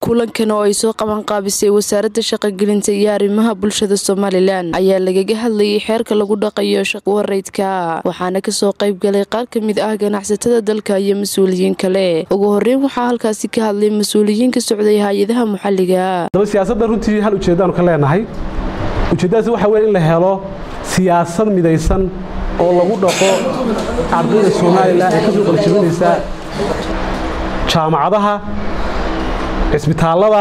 kulankan oo ay soo qabanqaabisay wasaaradda shaqogelinta iyo arrimaha bulshada somalilan ayaa lagaga hadlayay xeerka lagu dhaqayo shaqwareydka waxaana kasoo qayb galay qaar ka mid ah ganacsatada dalka iyo mas-uuliyiin kale ugu horeyn waxaa halkaasi ka hadlay mas-uuliyiin ka socday hay-adaha maxalliga daba siyaasadda runtii hal ujeeddaanu ka leenahay ujeeddadaas waxa weeye in la helo siyaasad midaysan oo lagu dhaqo ardayda somalilan ee ka soo qaljabinaysa jaamacadaha cisbitaallada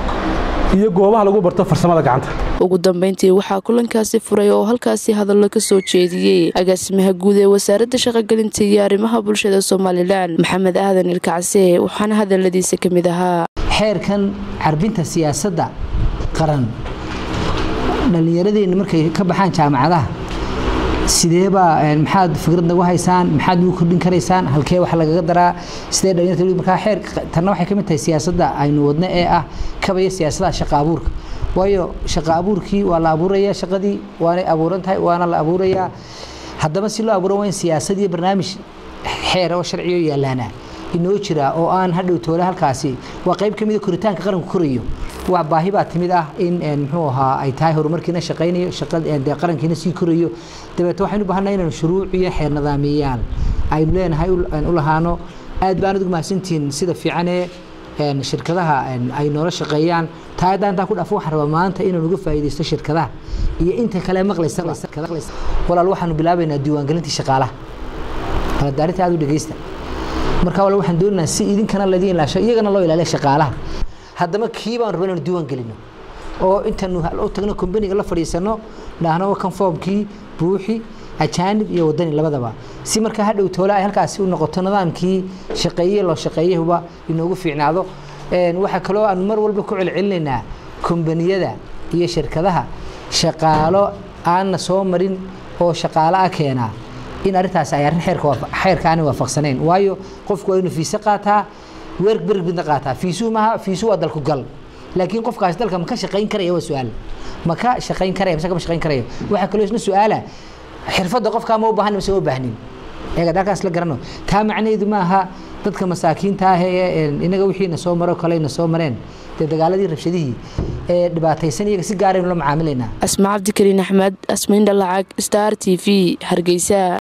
iyo goobaha lagu barto farsamada gacanta ugu dambeyntii waxaa kulankaasi furay oo halkaasi hadallo ka soo jeediyey agaasimaha guud ee wasaaradda shaqogelinta iyo arrimaha bulshada somalilan maxamed aadan ilkacse waxaana hadaladiisa ka mid ahaa xeerkan carbinta siyaasadda qaran dhallinyaradeenna markay ka baxaan jaamacadaha sideebaa maxaad fikrad nagu haysaan maxaad nagu kordhin karaysaan halkee wax lagaga daraa sidee dhalinyarta markaa xeer tanna waxay ka mid tahay siyaasadda aynu wadno ee ah kabaya siyaasadaha shaqa abuurka waayo shaqa abuurkii waa la abuurayaa shaqadii waanay abuuran tahay waana la abuurayaa haddaba si loo abuuran waa in siyaasad iyo barnaamij xeera oo sharciyo yaalaana inoo jira oo aan hadhow toole halkaasi waa qayb ka mida koritaanka qaranku korayo waa baahi baa timid ah in muxuu ahaa ay tahay horumarkiina shaqaynayo shaqadee qarankiina sii korayo dabeete waxaynu baahanahay inaynu shuruuc iyo xeer nidaamiyayaal aynu leenahay u lahaano aad baan adigu mahadsantihiin sida fiicanee shirkadaha ay noola shaqeeyaan taa haddaan intaan ku dhaafo waxaan rabaa maanta inaan uga faa'iidaysto shirkadaha iyo inta kale maqlaysa walaal waxaanu bilaabaynaa diiwaangelintii shaqaalaha baladaarinta aad u dhegeysta marka walaal waxaan doonaynaa si idinkana laydin ilaasho iyagana loo ilaaliya shaqaalaha haddaba kii baan rabaa inaan diiwaan gelino oo intaanu u tagno kombaniga la fadhiisano dhahno kan foomkii buuxi ajaanib iyo wadani labadaba si markaa hadhow toole ay halkaasi u noqoto nidaamkii shaqeeye loo shaqeeyahuba inoogu fiicnaado waxaa kaloo aan mar walba ku celcelinaynaa kombaniyada iyo shirkadaha shaqaalo aanna soo marin oo shaqaalo ah keenaa in arrintaas ay arrin xeerka aanay waafaqsanayn waayo qofku waa inuu fiise qaataa weer berbidna qaataa fiisuu maaha fiisuu waa dalku gal laakiin qofkaasi dalka ma ka shaqayn karaya waa su-aal ma ka shaqayn karaya mise kama shaqayn karaya waxaa kaloo isna su-aala xirfadda qofkaa ma u baahan mise ma u baahnin eega dalkaas la garano taa macnaheedu maaha dadka masaakiinta ah ee inaga wixiina soo maro kalena soo mareen dee dagaaladii rabshadihii ee dhibaataysan iyaga si gaaraynu la macaamilaynaa asma cabdikariin axmed asmayn dhalacag star t v hargeysa